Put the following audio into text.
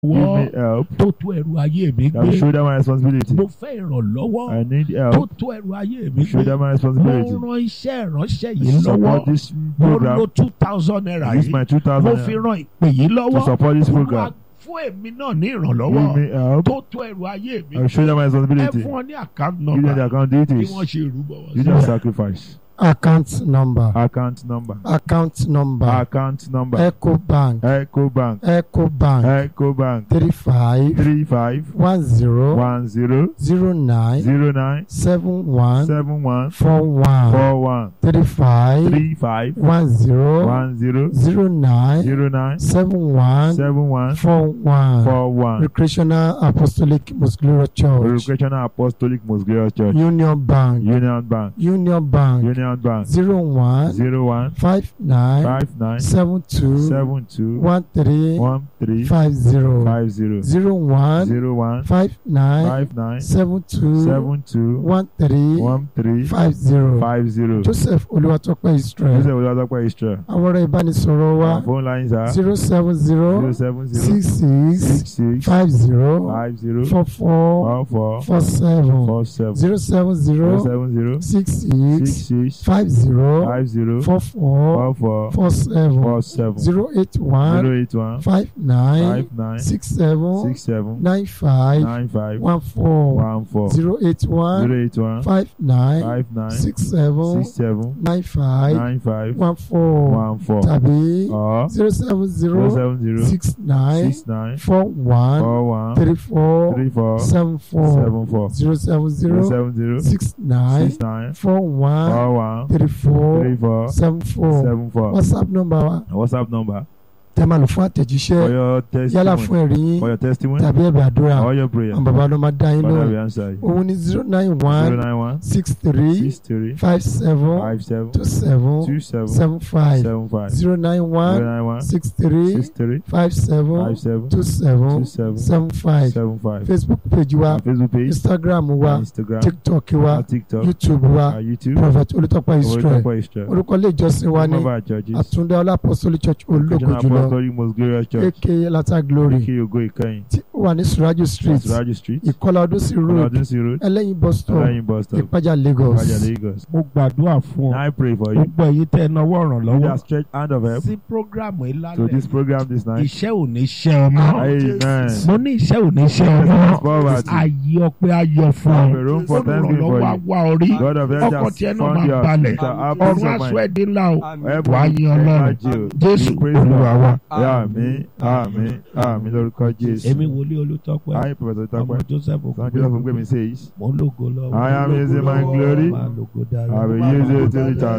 me ìrànlọ́wọ́ help. tó tó ẹrù ayé mi That will gbé shoulder my responsibility. mo fẹ́ ìrànlọ́wọ́ I need tó help. tó ẹrù ayé mi to Shoulder gbé my mo responsibility. ran iṣẹ́ ìránṣẹ́ To yìí lọ́wọ́ support this mo program. lo two thousand naira Use yìí my two mo thousand fi naira ran ìpè yìí to lọ́wọ́ support this Olúwa program. fún èmi náà ní Give ìrànlọ́wọ́ me help. tó tó ẹrù ayé mi I will shoulder my ẹ responsibility. fún ọ ní account Give them the number account bí details. wọ́n ṣe rúbọ wọn Give them sílẹ̀. sacrifice. account number Account number. account number Account number. ecobank Ecobank. ecobank Ecobank. three five Three five one zero one zero zero nine zero nine seven one seven one four one four one three five three five one zero one zero zero nine zero nine seven one seven one four one four one. recreational apostolic muscular church Recreational Apostolic Most Glorious Church. union bank Union Bank. union bank Union Bank. zero one Zero one five nine five nine seven two seven two one three one three five zero five zero zero one zero one five nine five nine seven two seven two one three one three five zero five zero. joseph olúwatópẹ́ israel Joseph Olúwatópẹ́ Israel. àwọn ọ̀rọ̀ ìbánisọ̀rọ̀ wa Our phone lines are zero seven zero zero seven zero six six six six five zero five zero four four four four four seven four seven zero seven zero zero seven zero six six six six five zero five zero four four four four four seven four seven zero eight one zero eight one five nine five nine six seven six seven nine five nine five one four one four zero eight one zero eight one five nine five nine six seven six seven nine five nine five one four one four tàbí or zero seven zero zero seven zero six nine six nine four one four one three four three four seven four seven four zero seven zero zero seven zero six nine six nine four one four one three four three four seven four seven four. whatsapp number wa WhatsApp number tẹ́ máa lò fún for àtẹ̀jíṣẹ́ your yálà fún testimony ẹ̀rí yín for your testimony tàbí ẹ̀bẹ̀ àdúrà or your prayer. àwọn bàbá ló máa dá yín Father, lóhùn we answer you. òun ní zero nine Zero one nine one six three six three five seven five seven two seven two seven seven five seven five zero nine zero one nine one six three six three five seven five seven two two seven seven seven five seven five. facebook page wa Our Facebook page, instagram wa our Instagram, tiktok wa our TikTok, youtube wa our YouTube, prophet olùtọ́pẹ́ israel Olùtọ́pẹ́ Israel. orúkọ ilé ìjọsìn wa Some ní of our churches, àtúndá ọlápọ̀sọ́lì church ológo Christian jùlọ Apostolic Most Glorious Church, aka lata glory Ike Ogo Ikeyin, tí ó wà ní surajo street Suraji Street, ìkọlà ọdún sí road Ọlọ́dúnsí Road, ẹlẹ́yin bus stop Ọlọ́yin Bus Stop, ìpájà lagos Ìpàjà Lagos. mo gbàdúrà fún ọ I pray for you. gbogbo ẹ̀yin tẹ́ ẹ náwó You ìrànlọ́wọ́ that stretch hand of help sí programu yìí to this lálẹ́ program this night. iṣẹ́ ò ní ṣe ọmọ Amen. mo ní iṣẹ́ ò ní ṣe Yes, ọmọ poverty. ayé ọpẹ́ ayọ̀ fún Have ọ a room for thanksgiving for olùrànlọ́wọ́ you. àwa orí God of heaven ọkọ̀ has tiẹ̀ náà found máa you. balẹ̀ Shall have peace ọ̀run of aṣọ mind. ẹ̀dín ńlá o Help wàá you. yin ọlọ́run Thank you. jésù Praise the olúwa wa. Àmín, àmín, àmín lórúkọ Jésù. èmi wòlíì olùtọ́pẹ́ I, Professor ọmọ Tọ́pẹ́, joseph Son Joseph Ogungbemi says, mo ń lògo lọ I am using my glory. máa lògo dára I will use it till it